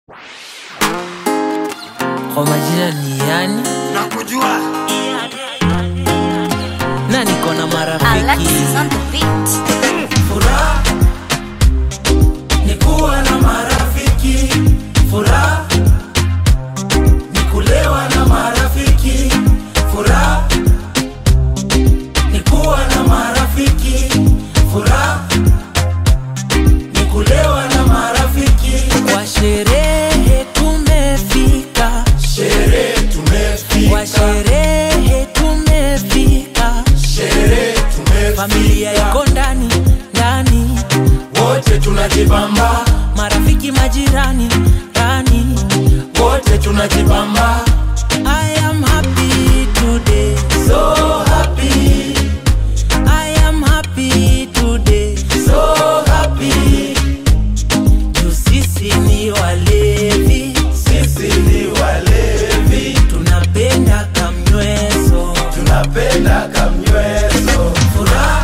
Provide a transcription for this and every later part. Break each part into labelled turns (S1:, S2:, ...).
S1: Kwa majina ni yani
S2: nakujua
S1: na niko na marafiki
S3: Alexis on the beat.
S2: furaha ni kuwa na marafiki furaha ni kulewa na marafiki furaha ni kuwa na marafiki furaha ni kulewa na marafiki
S1: kwa sherehe tumefika
S2: sherehe
S1: kwa
S2: tumefika
S1: sherehe tumefika
S2: sherehe
S1: familia
S2: tumefika
S1: iko ndani ndani
S2: wote tunajibamba
S1: marafiki majirani ndani
S2: wote tunajibamba
S1: I am happy today
S2: so happy
S1: I am happy today
S2: so happy
S1: juu sisi ni walevi
S2: sisi ni walevi
S1: tunapenda kamnyweso
S2: tunapenda kamnyweso furaha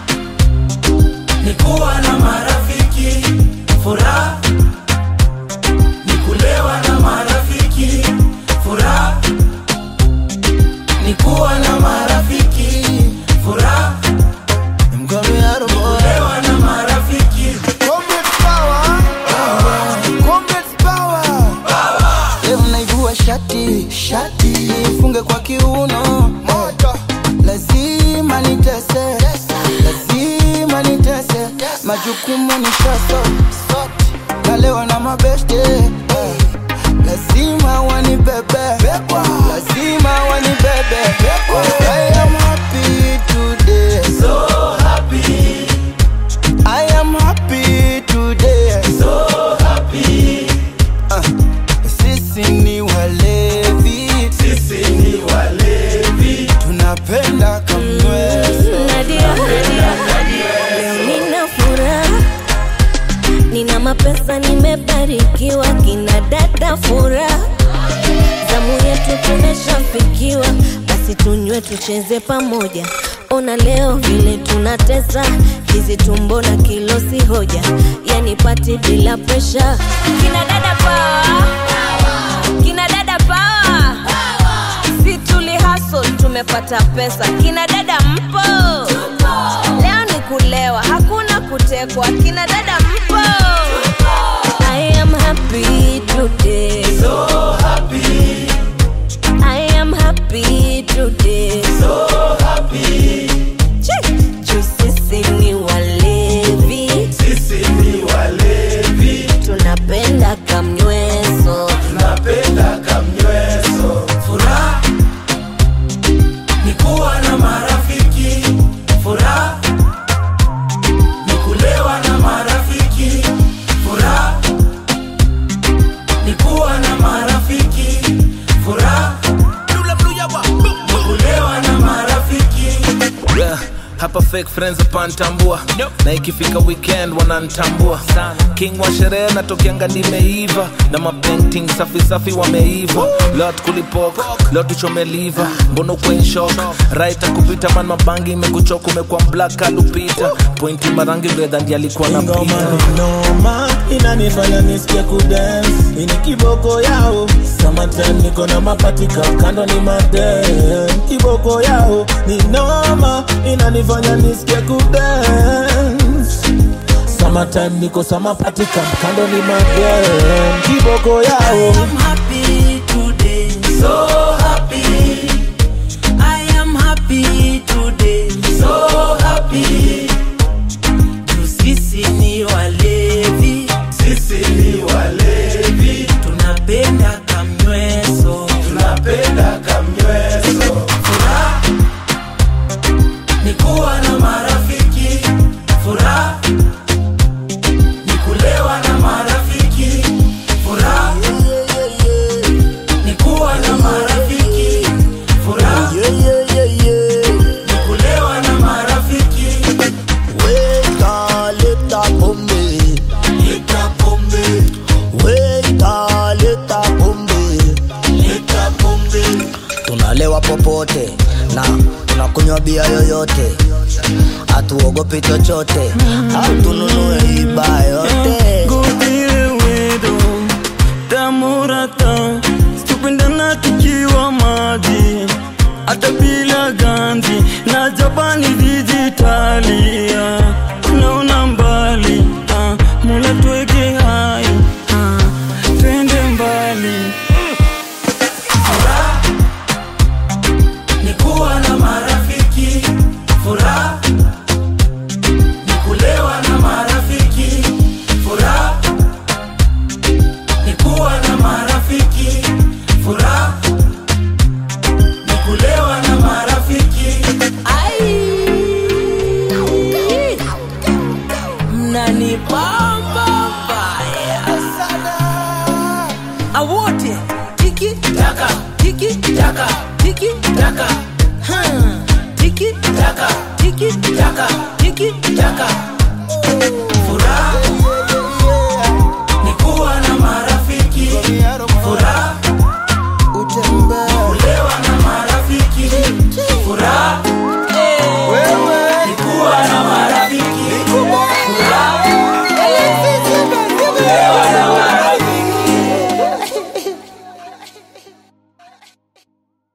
S2: ni kuwa na marafiki furaha ni kulewa na marafiki furaha ni kuwa na marafiki furaha kulewa na marafiki
S4: Comrades power. Comrades power. Leo naivua shati shati funge kwa kiuno moto lazima nitese lazima nitese majukumu ni shaso nalewa na mabeste eh. lazima wanibebe lazima wanibebe I am happy today
S2: so happy
S4: I am happy today
S2: so happy
S4: Sisi ni walevi,
S2: sisi ni walevi
S4: tunapenda kamweso.
S3: Nadia, leo nina furaha, nina mapesa, nimebarikiwa, kina dada furaha, zamu yetu tumeshafikiwa, basi tunywe tucheze pamoja. Ona leo vile tunatesa, hizi tumbo na kilo si hoja, yani pati bila presha. Kina dada power, kina dada power si tuli hustle tumepata pesa kina dada mpo leo ni kulewa hakuna kutekwa kina dada mpo I am happy today
S2: so happy
S3: I am happy today
S2: so happy
S3: Che, juu sisi ni walevi
S2: sisi ni walevi
S3: tunapenda kamnyweso
S2: tunapenda kamnyweso furaha ni kuwa na marafiki furaha ni kulewa na marafiki furaha ni kuwa na marafiki furaha ni kulewa na marafiki
S5: Yeah, hapa fake friends hapantambua na ikifika weekend wanantambua king wa sherehe natokianga nimeiva na mapainting safi safi wameiva lot kulipok lot tuchomeliva mbono kwenshok right kupita man mabangi imekuchoka umekuwa black alupita pointi marangi bredha ndi alikuwa na
S6: Ngoma
S5: pita
S6: ni noma inanifanya nisikie kudance ini kiboko yao summertime niko na mapatika kando ni madem kiboko yao ni noma inanifanya nisikie kudance summertime niko samapatika kando ni madem kiboko yao
S1: I'm happy today
S2: so happy
S1: I am happy today
S2: so happy
S1: juu sisi ni walevi
S2: sisi ni walevi
S1: tunapenda kamnyweso
S2: tunapenda kamnyweso furaha ni kuwa na marafiki furaha ni kulewa na marafiki furaha ni kuwa na marafiki furaha ni kulewa na marafiki
S4: Weka leta pombe,
S2: leta pombe
S4: weka leta pombe,
S2: leta pombe
S4: tunalewa popote na tunakunywa bia yoyote, hatuogopi chochote, au tununue iba yote.
S6: Go deal with them.
S7: murata tupendana tukiwa maji hata bila ganzi na japani dijitalia naona mbali ah, mula tuweke hai ah, twende mbali
S2: Furaha ni kuwa na marafiki, furaha ni kulewa na marafiki, furaha ni kuwa na marafiki, furaha ni kulewa na marafiki.
S1: mnanipamba baya awote tiki
S2: Taka,
S1: tiki
S2: taka,
S1: tiki
S2: taka,
S1: Hmm. tiki
S2: taka,
S1: tiki
S2: taka,
S1: tiki
S2: taka. Furaha